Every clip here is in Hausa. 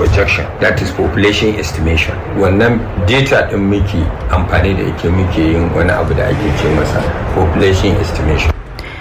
projection that is population estimation wannan data din muke amfani da yake muke yin wani abu da ake ce masa population estimation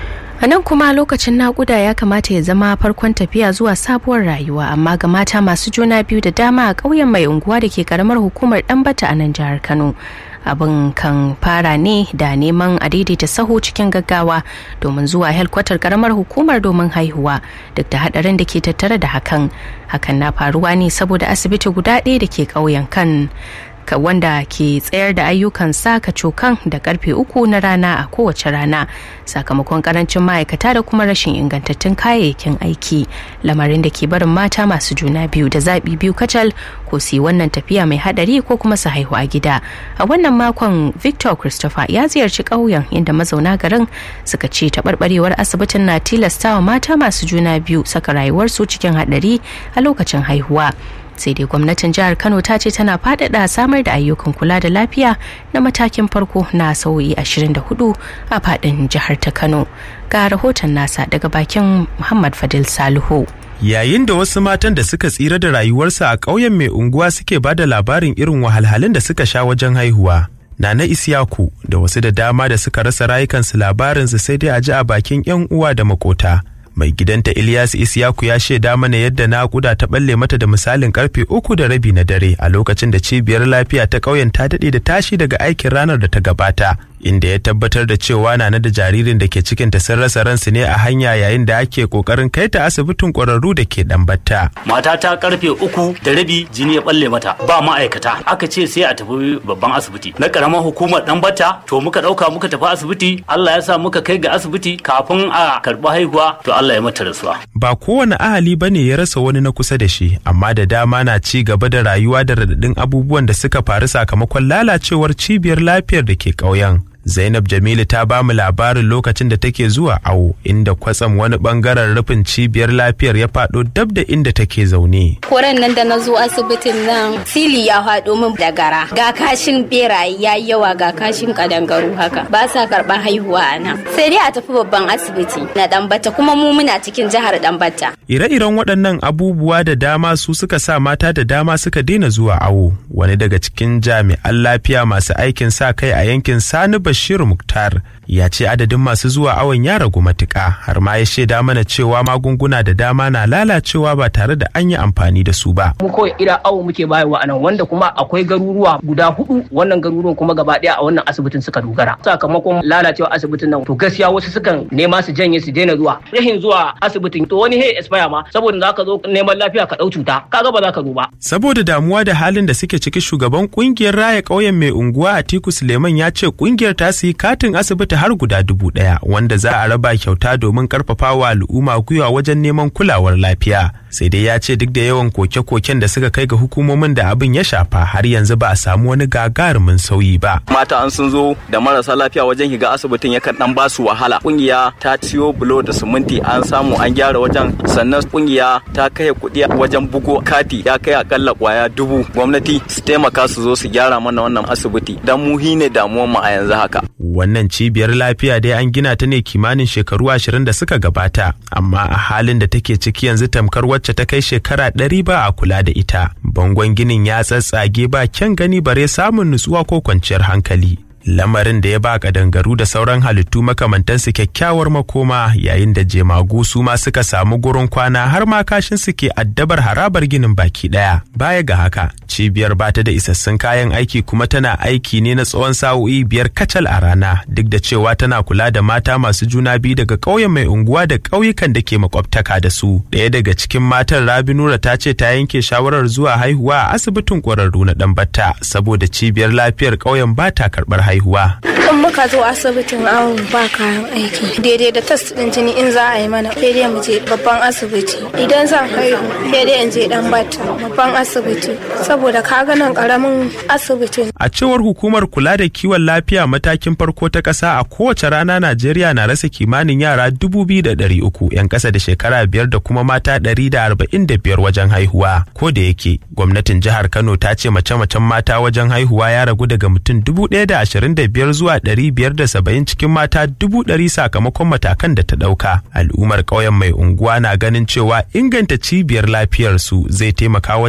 a nan kuma lokacin nakuda ya kamata ya zama farkon tafiya zuwa sabuwar rayuwa amma ga mata masu juna biyu da dama a ƙauyen mai unguwa da ke karamar hukumar ɗanbata a nan jihar kano abin kan fara ne da neman a daidaita saho cikin gaggawa domin zuwa helkwatar karamar hukumar domin haihuwa duk da hadarin da ke tattare da hakan hakan na faruwa ne saboda asibiti guda ɗaya da ke ƙauyen kan wanda ke tsayar da ayyukan saka cokan da karfe uku na rana a kowace rana sakamakon karancin ma'aikata da kuma rashin ingantattun kayayyakin aiki lamarin da ke barin mata masu juna biyu da zaɓi biyu kacal ko su yi wannan tafiya mai hadari ko kuma su haihu a gida a wannan makon victor christopher ya ziyarci ƙauyen inda mazauna garin suka ce taɓarɓarewar asibitin na tilastawa mata masu juna biyu saka rayuwarsu cikin hadari a lokacin haihuwa sai dai gwamnatin jihar kano ta ce tana faɗaɗa samar da ayyukan kula da lafiya na matakin farko na sauyi 24 a faɗin jihar ta kano ga rahoton nasa daga bakin muhammad fadil salihu yayin da wasu matan da suka tsira da rayuwarsu a ƙauyen mai unguwa suke ba da labarin irin wahalhalun da suka sha wajen haihuwa Nana Isiyaku da wasu da dama da suka rasa rayukansu labarinsu sai dai a ji a bakin 'yan uwa da makota. mai gidanta Ilyas Isiyaku ya shaida mana yadda naƙuda ta balle mata da misalin karfe uku da rabi na dare a lokacin da cibiyar lafiya ta ƙauyen ta daɗe da tashi daga aikin ranar da ta gabata inda ya tabbatar da cewa na da jaririn da ke cikinta sun rasa ransu ne a hanya yayin da ake kokarin kai ta asibitin ƙwararru da ke ɗambata. Mata ta karfe uku da rabi jini ya balle mata ba ma'aikata aka ce sai a tafi babban asibiti na ƙaramar hukumar ɗambata to muka ɗauka muka tafi asibiti Allah ya sa muka kai ga asibiti kafin a karɓi haihuwa to Allah ya mata rasuwa. Ba kowane ahali ba ne ya rasa wani na kusa da shi amma da dama na ci gaba da rayuwa da radadin abubuwan da suka faru sakamakon lalacewar cibiyar lafiyar da ke ƙauyen. Zainab Jamilu ta ba mu labarin lokacin da take zuwa awo inda kwatsam wani bangaren rufin cibiyar lafiyar ya faɗo dab da inda take zaune. Koren nan da na zo asibitin nan sili ya faɗo min da gara. Ga kashin beraye ya yi yawa ga kashin kadangaru haka. Ba sa karɓar haihuwa a nan. Sai dai a tafi babban asibiti na Ɗanbata kuma mu muna cikin jihar Ɗanbata. Ire-iren waɗannan abubuwa da dama su suka sa mata da dama suka daina zuwa awo. Wani daga cikin jami'an lafiya masu aikin sa kai a yankin Sani Bashir Muktar ya ce adadin masu zuwa awon ya ragu matuƙa har ma ya shaida mana cewa magunguna da dama na lalacewa ba tare da an yi amfani da su ba. Mu kawai ira awo muke bayarwa a nan wanda kuma akwai garuruwa guda hudu wannan garuruwan kuma gaba ɗaya a wannan asibitin suka dogara. Sakamakon lalacewa asibitin nan to gaskiya wasu sukan nema su janye su daina zuwa. Rahin zuwa asibitin to wani hey expire ma saboda za ka zo neman lafiya ka ɗau cuta kaga ba za ka zo ba. Saboda damuwa da halin da suke ciki shugaban kungiyar raya ƙauyen mai unguwa Atiku Suleiman ya ce kungiyar ta su yi katin asibiti har guda dubu ɗaya wanda za a raba kyauta domin karfafawa al'umma gwiwa wajen neman kulawar lafiya sai dai ya ce duk da yawan koke-koken da suka kai ga hukumomin da abin ya shafa har yanzu ba a samu wani gagarumin sauyi ba mata an sun zo da marasa lafiya wajen shiga asibitin yakan dan ba su wahala kungiya ta ciyo bulo da siminti an samu an gyara wajen sannan kungiya ta kai kuɗi wajen bugo kati ya kai akalla kwaya dubu gwamnati su taimaka su zo su gyara mana wannan asibiti dan mu ne damuwar mu a yanzu haka wannan cibiyar lafiya dai an gina ta ne kimanin shekaru ashirin da suka gabata amma a halin da take ciki yanzu tamkar wacce ta kai shekara ɗari ba a kula da ita bangon ginin ya tsatsage ba kyan gani bare samun nutsuwa ko kwanciyar hankali lamarin da ya ba kadangaru da sauran halittu makamantansu kyakkyawar makoma yayin da jemagu su ma suka samu gurin kwana har ma kashin su ke addabar harabar ginin baki daya baya ga haka cibiyar bata da isassun kayan aiki kuma tana aiki ne na tsawon sa'o'i biyar kacal a rana duk da cewa tana kula da mata masu juna biyu daga ƙauyen mai unguwa da ƙauyukan da ke makwabtaka da su ɗaya daga cikin matan rabi nura ta ce ta yanke shawarar zuwa haihuwa a asibitin ƙwararru na ɗanbata saboda cibiyar lafiyar ƙauyen ba ta karɓar haihuwa. In muka zo asibitin awon ba kayan aiki daidai da test ɗin jini in za a yi mana daidai mu je babban asibiti idan zan haihu daidai in je dan bata babban asibiti saboda kaga nan karamin asibitin. A cewar hukumar kula da kiwon lafiya matakin farko ta ƙasa a kowace rana Najeriya na rasa kimanin yara dubu biyu da ɗari uku 'yan ƙasa da shekara biyar da kuma mata ɗari da arba'in da biyar wajen haihuwa. Ko da yake gwamnatin jihar Kano ta ce mace-macen mata wajen haihuwa ya ragu daga mutum dubu ɗaya da ashirin da biyar zuwa ɗari biyar da saba'in cikin mata dubu ɗari sakamakon matakan da ta ɗauka. Al'ummar ƙauyen mai unguwa na ganin cewa inganta cibiyar lafiyarsu zai taimaka